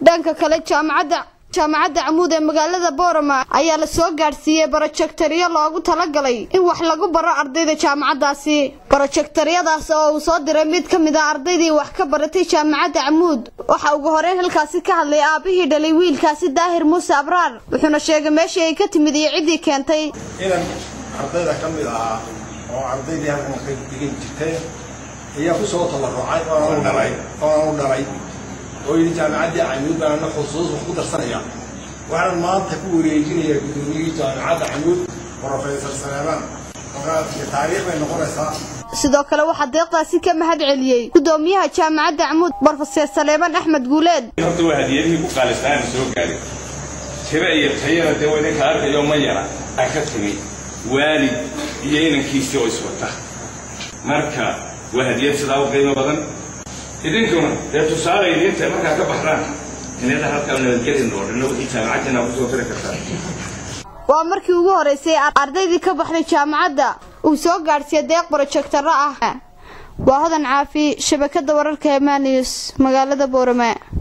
dhanka kale jaamacadda jaamacadda camuud ee magaalada boorama ayaa la soo gaadhsiiyey barojektaryo loogu talagalay in wax lagu baro ardayda jaamacaddaasi barojektaryadaas oo uu soo diray mid ka mid a ardaydii wax ka baratay jaamacadda camuud waxa ugu horeyn halkaasi ka hadlay aabihii dhalay wiilkaasi daahir muuse abraar wuxuuna sheegay meeshii ay ka timid iyo ciddii keentay inan ardayda ka mid ahaa oo ardaydii halkan ka degan jirtay ayaa ku soo tabarucay oona u dhalay oona u dhalay oo yidhi jaamacaddii camuud baan ana xusuus wax ku darsanaya waxaan maanta ku wareejinayaa guddoomiyihii jaamacadda camuud professor saleemaan markaa taariikh bay noqonaysaa sidoo kale waxaa deeqdaasi ka mahad celiyey guddoomiyaha jaamacadda camuud brofeser saleemaan axmed guuleed horta waa hadiyadihii ku qaalistaana soo gaaray tiro iyo tayada dee wadinka arkayo ma yara aa ka tegey waalid iyo inankiisii oo iswata marka waa hadiyad sidaa u qiimo badan idinkuna dee tusaale idinta markaa ka baxdaan inada halkaa nabadgelin oo dhanna wixii jaamacaddiina kusoo tiri kartaa waa markii ugu horeysay ardaydii ka baxday jaamacadda uu soo gaadhsiiyey deeq brojektarro ah waa hodan caafi shabakadda wararka ee maanius magaalada boorame